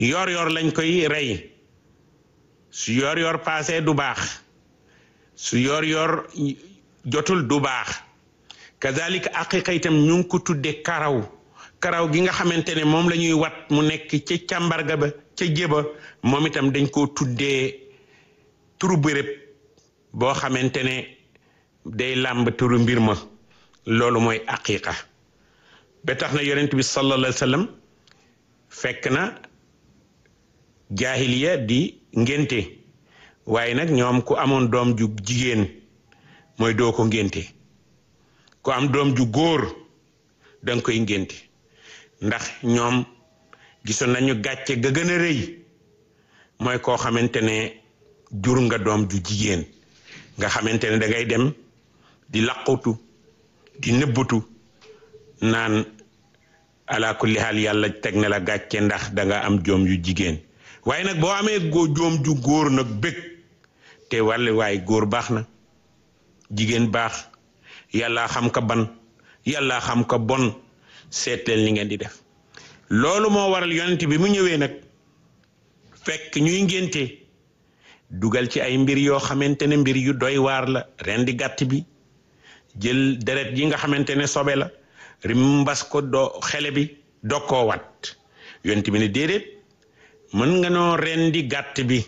yor yor lañ koy rey su yor yor paase du baax su yor yor jotul du baax kazalika aqiqa itam ñu ngi ko tudde karaw karaw gi nga xamante ne moom la ñuy wat mu nekk ca càmbarga ba ca jéba moom itam dañ koo tuddee turu béréb boo xamante ne day làmb turu mbir ma loolu mooy aqiqa ba tax na yonent bi sallallahu alayhi wa sallam fekk na jaahiliya di ngénte waaye nag ñoom ku amoon doom ju jigéen mooy doo ko ngénte ku am doom ju góor danga koy ngénte ndax ñoom gisoon nañu gàcce ga gën a rëy mooy koo xamante ne jur nga doom ju jigéen nga xamante ne da ngay dem di laqutu di nëbbatu naan ala kulli haal yàlla teg na la gàcce ndax da nga am joom yu jigéen waaye nag boo amee góo joom ju góor nag bëgg te wàlle waaye góor baax na jigéen baax yàlla xam ka ban yàlla xam ka bon seetleel ni ngeen di def loolu moo waral yonent bi mu ñëwee nag fekk ñuy ngénte dugal ci ay mbir yoo xamante ne mbir yu doy waar la rendi gàtt bi jël deret yi nga xamante ne sobe la rimbas ko do xele bi dog koo wat yonent bi ne déedéet mën nga noo rendi gàtt bi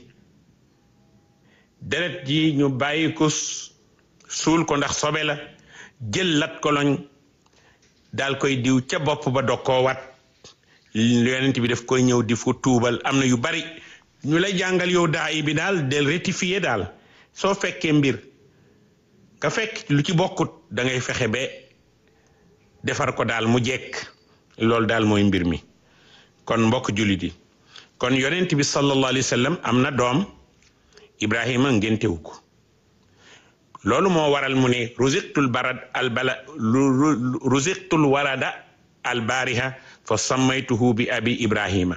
deret ji ñu bàyyi ko suul ko ndax sobe la jël lat koloñ daal koy diw ca bopp ba dog koo wat yonent bi daf koy ñëw di fu tuubal am na yu bari ñu lay jàngal yow daa yi bi daal del rectifier daal soo fekkee mbir nga fekk lu ci bokkut da ngay fexe ba defar ko daal mu jekk loolu daal mooy mbir mi kon mbokk jullit yi kon yonent bi sallallahu alayhi wa sallam am na doom Ibrahima ngéntewu ko loolu moo waral mu ne ruziqtul barad al bala ruziqtul warada al bariha fa sammaytuhu bi abi Ibrahima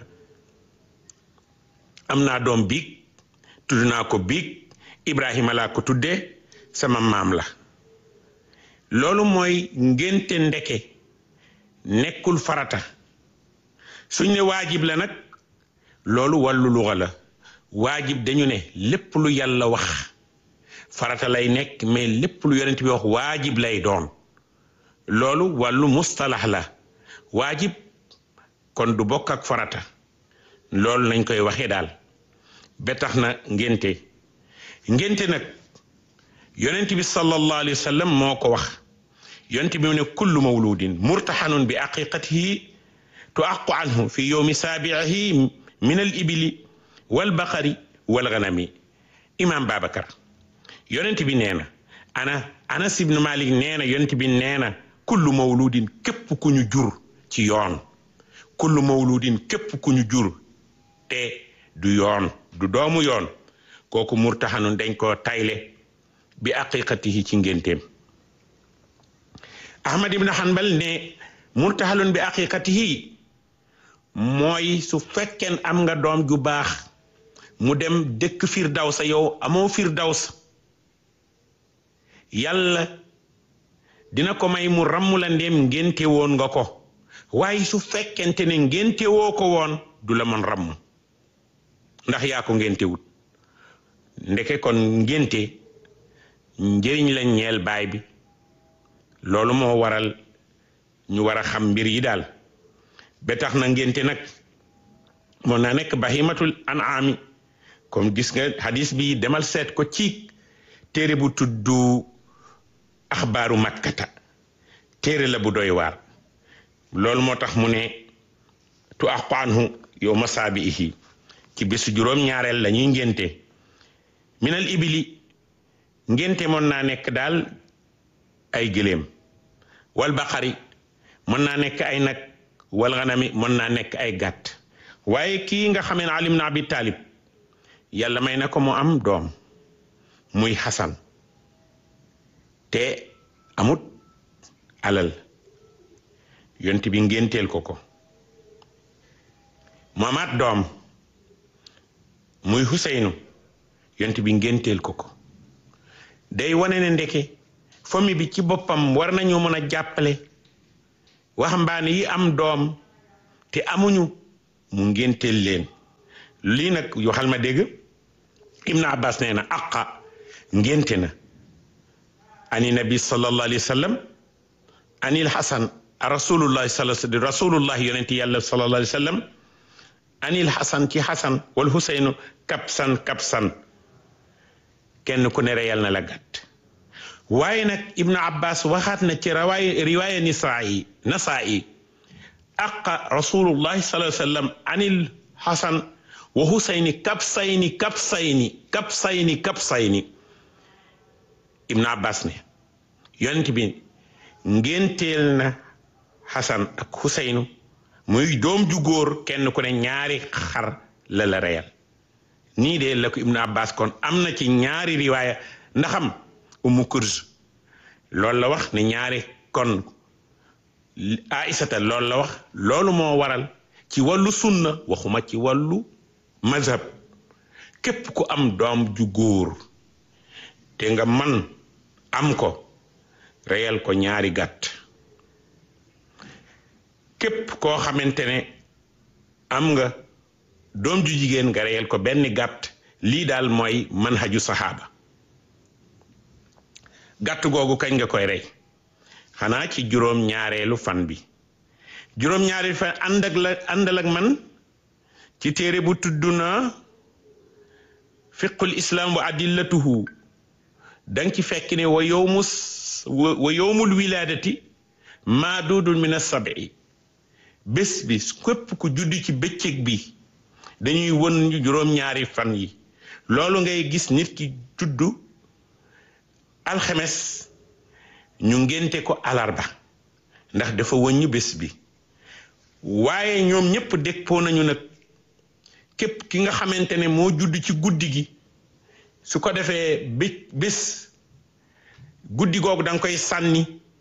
am naa doom biig tudd naa ko biig Ibrahima laa ko tuddee sama maam la loolu mooy ngénte ndeke nekkul farata suñ ne waajib la nag loolu wàllu luxa la waajib dañu ne lépp lu yàlla wax farata lay nekk mais lépp lu yonent bi wax waajib lay doon loolu wàllu mustalax la waajib kon du bokk ak farata loolu nañ koy waxee daal ba tax na ngénte ngénte nag yonent bi sallallahu alayhi wa sallam moo ko wax yonent bi mu ne kullu mawludin murtaxanun bi aqiqatihi tuaqu anhu fi yowmi saabiihi min al ibili wal baqari wal ganami imam babacar yonent bi nee na ana anas ibnu malik nee na yonent bi nee na kullu mawludin képp ku ñu jur ci yoon kullu mawludin képp ku ñu jur te du yoon du doomu yoon kooku murtaxanun dañ koo tayle bi aqiqatihi ci ngénteem ahmad ibn hanbal ne murtahalun bi aqiqatihi mooy su fekkeen am nga doom ju baax mu dem dëkk firdawsa yow amoo firdawsa yàlla dina ko may mu ramm la ndéem ngénte woon nga ko waaye su fekkente ne ngénte woo ko woon du la mën ramm ndax yaa ko ngénte wut ndeke kon ngénte njëriñ la ñeel baay bi loolu moo waral ñu war a xam mbir yi daal ba tax na ngénte nag moo naa nekk bahimatul an'ami comme gis nga hadis bi demal seet ko ci téere bu tuddu axbaaru makkata téere la bu doy waar loolu moo tax mu ne tu aqu anhu yow masaabihi ci bésu juróom-ñaareel la ñuy ngénte minal ibili ngénte mën naa nekk daal ay gëléem wal baqari mën naa nekk ay nag wal ganami mën naa nekk ay gàtt waaye kii nga xamee ne Ali ibn Abi Talib yàlla may na ko mu am doom muy Xasan te amut alal yonent bi ngénteel ko ko mu amaat doom muy Huseynu yonent bi ngénteel ko ko day wane ne ndeke famille bi ci boppam war nañoo mën a jàppale waxambaane yi am doom te amuñu mu ngénteel leen lii nag waxal ma dégg ibnu abbas nee na aqa ngénte na ani nabi sallallahu alayhi wa sallam anil hasan rasulullahi sal rasulullahi yonenti yàlla sallallahu alayhi wa sallam anil hasan ci hasan wal huseynu kapsan kapsan kenn ku ne reyal na la gàtt waaye nag ibnu abbas waxaat na ci rawaay riwaaya nisaayi nasaayi aqa rasulullahi sallallahu alayhi wa sallam anil hasan wa husayni kapsayni kapsayni kapsayni kapsayni ibnu abbas ne yonent bi ngénteel na hasan ak husaynu muy doom ju góor kenn ku ne ñaari xar la la reyal nii de la ko ibnu abbas kon am na ci ñaari riwaaya ndaxam umu kurz loolu la wax ne ñaari kon aïsata loolu la wax loolu moo waral ci wàllu sunna waxuma ci wàllu mazhab képp ku am doom ju góor te nga man am ko reyal ko ñaari gàtt képp koo xamante ne am nga doom ju jigéen nga reyal ko benn gàtt lii daal mooy manhaju saxaaba gàtt googu kañ nga koy rey xanaa ci juróom ñaareelu fan bi juróom ñaareelu fan ànd ak la àndal ak man ci téere bu tudd na fiqul islam wa adillatuhu danga ci fekk ne wa yowmu wa yowmul wilaadati maa duudul min as-sab'i bés bi képp ku judd ci bëccëg bi dañuy won juróom-ñaari fan yi loolu ngay gis nit ki juddu alxemes ñu ngénte ko alarba ndax dafa wëññu bés bi waaye ñoom ñépp déppoo nañu nag képp ki nga xamante ne moo judd ci guddi gi su ko defee bé bés guddi googu da nga koy sànni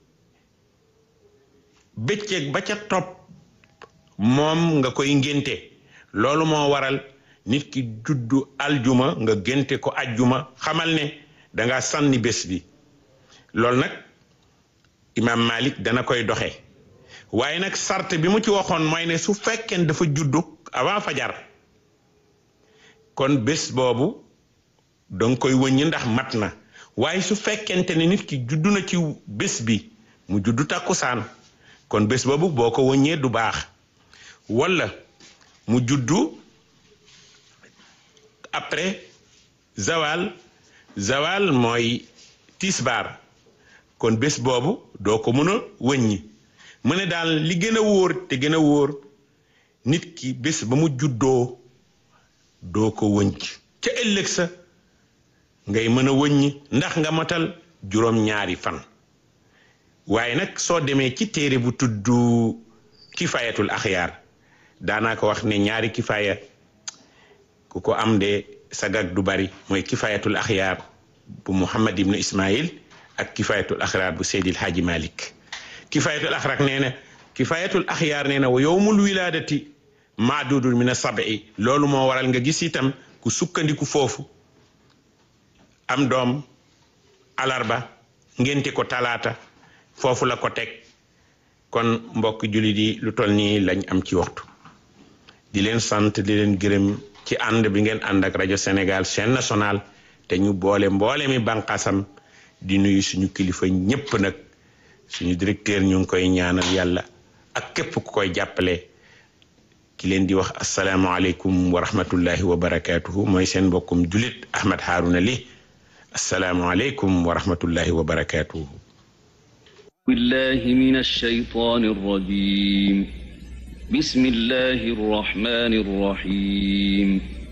bëccëg ba ca topp moom nga koy ngénte loolu moo waral nit ki juddu aljuma nga génte ko ajjuma xamal ne danga sànni bés bi loolu nag imaam Malik dana koy doxe waaye nag sart bi mu ci waxoon mooy ne su fekkee dafa juddu avant fajar kon bés boobu danga koy wëññi ndax mat na waaye su fekkente ne nit ki juddu na ci bés bi mu juddu takkusaan kon bés boobu boo ko wëññee du baax walla mu juddu après zawal zawal mooy tisbaar kon bés boobu doo ko mën a wëññi mu ne daal li gën a wóor te gën a wóor nit ki bés ba mu juddoo doo ko wëñc ca ëllëg sa ngay mën a wëññi ndax nga matal juróom-ñaari fan waaye nag soo demee ci téere bu tudd kifayatul axyaar daanaa ko wax ne ñaari kifaya ku ko am de sagag du bari mooy kifayatul axyaar bu muhammad ibnu ismail ak kifayatul axyaar bu seydil haaji malik kifayatul axyaar nee na kifayatul axyaar nee na wa yowmul wilaadati maadudul min asabi loolu moo waral nga gis itam ku sukkandiku foofu am doom alarba ngénte ko talaata foofu la ko teg kon mbokk jullit yi lu toll nii lañ am ci waxtu di leen sant di leen gërëm ci ànd bi ngeen ànd ak rajo Sénégal chaîne nationale te ñu boole mboole mi bànqaasam di nuyu suñu kilifa ñépp nag suñu directeur ñu ngi koy ñaanal yàlla ak képp ku koy jàppale ki leen di wax asalaamualeykum wa rahmatullahi wa barakaatuhu mooy seen mbokkum julit Ahmed Harouna Ly asalaamualeykum wa rahmatullahi wa barakaatuhu بالله من الشيطان الرجيم بسم الله الرحمن الرحيم